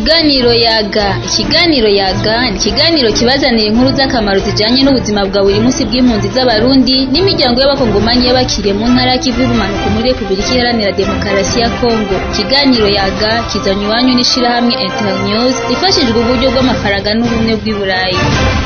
Ikiganiro yaga ikiganiro yaga ni ikiganiro kibazanira inkuru z'akamaro zijanye n'ubuzima bwa buri munsi bw'impunzi z'abarundi n'imiryango y'abakongomanyi y'abakiriye mu ntara y'ikivu y'ubumanuko muri Repubulika Iharanira Demokarasi ya Kongo ikiganiro yaga kizanywe iwanyu n'ishirahamwe Internews rifashijwe uburyo bw'amafaranga n'ubumwe bw'i Burayi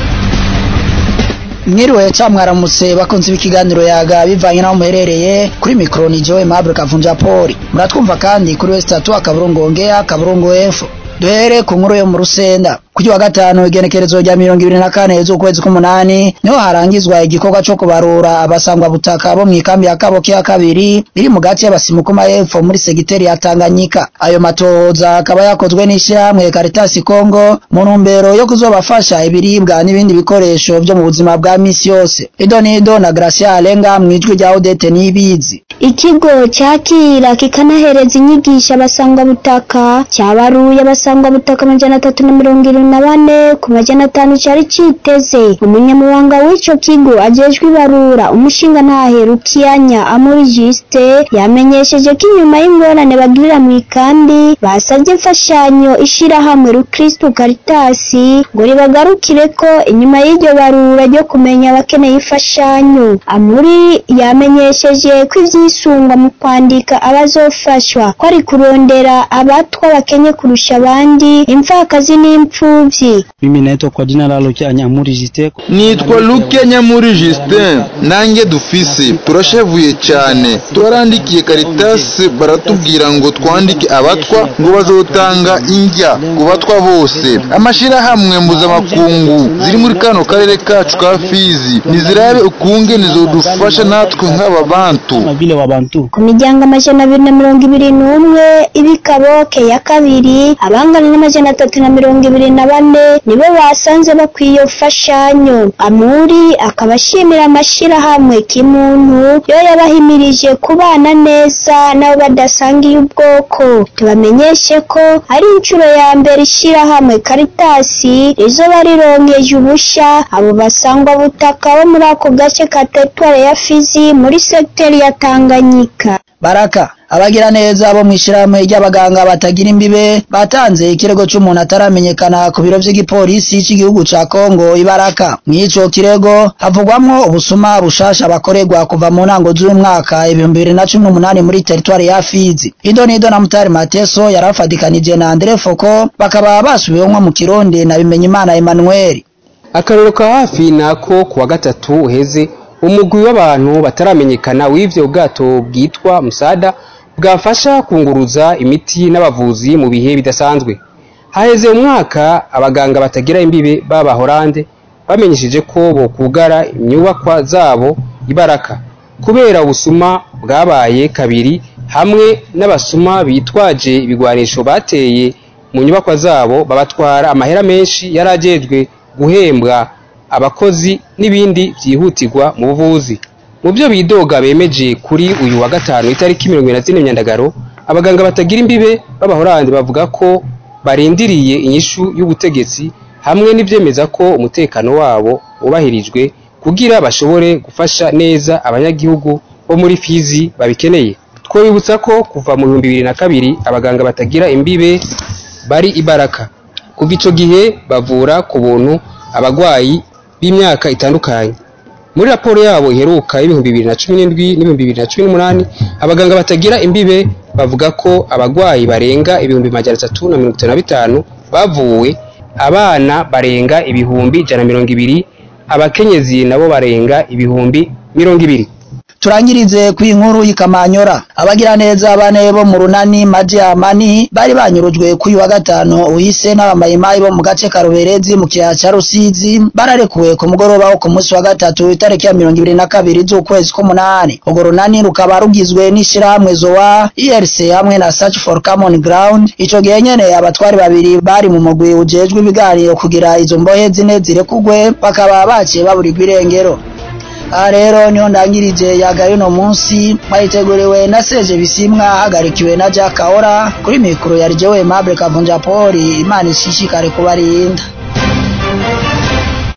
mwiriwe ca mwaramutse bakunzi b'ikiganiro yaga bivanye naho muherereye kuri mikro ni Joe Mabro Kavunja Poli muratwumva kandi kuri West Tatu akaburungu ongea akaburungu F duhere ku nkuru yo mu Rusenda kuri wa gatanu igenekerezo rya mirongo ibiri na kane z'ukwezi k'umunani niho harangizwa igikorwa co kubarura abasangwa butaka bo mw'ikambi ya Kaboke ya kabiri iri mu gace y'abasimukuma y'epfo muri segiteri ya Tanganyika ayo matohoza akaba yakozwe n'ishirahamwe Caritas Congo mu ntumbero yo kuzobafasha ibiribwa n'ibindi bikoresho vyo mu buzima bwa misi yose Ido Nido na Gracia Alenga mwijwi rya Odete Nibizi Ikigo cyakira kikanahereza inyigisho abasangwa butaka cyabaruye abasangwa butaka amajana atatu na mirongo irindwi na bane ku majana atanu cyari citeze umunyamabanga w'ico kigo ajejwe ibarura umushinga ntaherukiyanya Amuri Juste yamenyesheje ko inyuma y'ingorane bagirira mu ikambi basabye imfashanyo ishirahamwe Rukristo Caritas ngo ribagarukire ko inyuma y'iryo barura ryo kumenya abakeneye imfashanyo Amuri yamenyesheje ko ivyisungwa mu kwandika abazofashwa ko ari kurondera abatwa bakenye kurusha abandi imfakazi n'impfuvyi Mimi naitwa kwa jina la Lukia Nyamuri Justin. nitwa Luke Nyamuri Justin nanjye dufise turashavuye cyane twarandikiye Caritas baratubwira ngo twandike abatwa ngo bazotanga indya ku batwa bose amashirahamwe mpuzamakungu ziri muri kano karere kacu ka Fizi nizirabe ukunge nizodufasha natwe nk'aba bantu Kama vile Wabantu. ku miryango amajana abiri na mirongo ibiri n'umwe ibikaboke ya kabiri abangana n'amajana atatu na mirongo ibiri na bane nibo basanze bakwiye imfashanyo amuri akaba ashimira amashirahamwe kimuntu yo yabahimirije kubana neza nabo badasangiye ubwoko tubamenyeshe ko ari inshuro ya mbere ishirahamwe karitasi rizoba rironkeje ubusha abo basangwa butaka bo muri ako gace ka teritware ya fizi muri segiteri ya tanganyika Baraka abagira neza bo mwishirahamwe ry'abaganga batagira imbibe batanze ikirego c'umuntu ataramenyekana ku biro vy'igipolisi c'igihugu ca Kongo ibaraka mw'ico kirego havugwamwo ubusuma bushasha bakorerwa kuva mu ntango z'uyu mwaka ibihumbi bibiri na cumi n'umunani muri teritwari ya Fizi Ido Nido na Mutari Mateso yarafadikanije na Andre Foko bakaba basubiwemwo mu Kirundi na Bimenyimana Emmanuel akarero ka hafi nako kuwa gatatu uheze umugwi w'abantu bataramenyekana w'ivyo bwato bwitwa musada bwafasha kunguruza imiti n'abavuzi mu bihe bidasanzwe haheze umwaka abaganga batagira imbibe b'abahorande bamenyesheje ko bokugara inyubakwa zabo ibaraka kubera ubusuma bwabaye kabiri hamwe n'abasuma bitwaje ibigwanisho bateye mu nyubakwa zabo babatwara amahera menshi yarajejwe guhembwa abakozi n'ibindi vyihutirwa mu buvuzi mu byo bidoga bemeje kuri uyu wa gatanu itariki mirongo ibiri na zine myandagaro abaganga batagira imbibe b'abahorandi bavuga ko barindiriye inyishu y'ubutegetsi hamwe n'ivyemeza ko umutekano wabo wubahirijwe kugira bashobore gufasha neza abanyagihugu bo muri Fizi babikeneye twobibutsa ko kuva mu bihumbi bibiri na kabiri abaganga batagira imbibe bari ibaraka kuva ico gihe bavura ku buntu abagwayi b'imyaka itandukanye muri raporo yabo iheruka y'ibihumbi bibiri na cumi n'indwi n'ibihumbi bibiri na cumi n'umunani abaganga batagira imbibe bavuga ko abagwayi barenga ibihumbi majana atatu na mirongo itanu na bitanu bavuwe abana barenga ibihumbi ijana na mirongo ibiri abakenyezi nabo barenga ibihumbi mirongo ibiri turangirize ku inkuru y'ikamanyora abagira neza bane bo mu runani maji amani bari banyurujwe kuri wa gatanu uhise n'abamayimayi bo mu gace ka Ruberezi mu kiyaya ca Rusizi bararekuwe ku mugoroba wo ku munsi wa gatatu itariki ya mirongo ibiri na kabiri z'ukwezi k'umunani urwo runani rukaba rugizwe n'ishirahamwe zowa IRC hamwe na Search for Common Ground ico gihe nyene abatwari babiri bari mu mugwi ujejwe ibiganiro kugira izo mbohe zine zirekugwe bakaba baciye baburirwa irengero aha rero niho ndangirije yagaye uno munsi mwayiteguriwe na Seje Bisimwa hagarikiwe na Jack Kaora kuri mikoro ya Jewe Mable Kavunja Poli Imana ishishikare kubarinda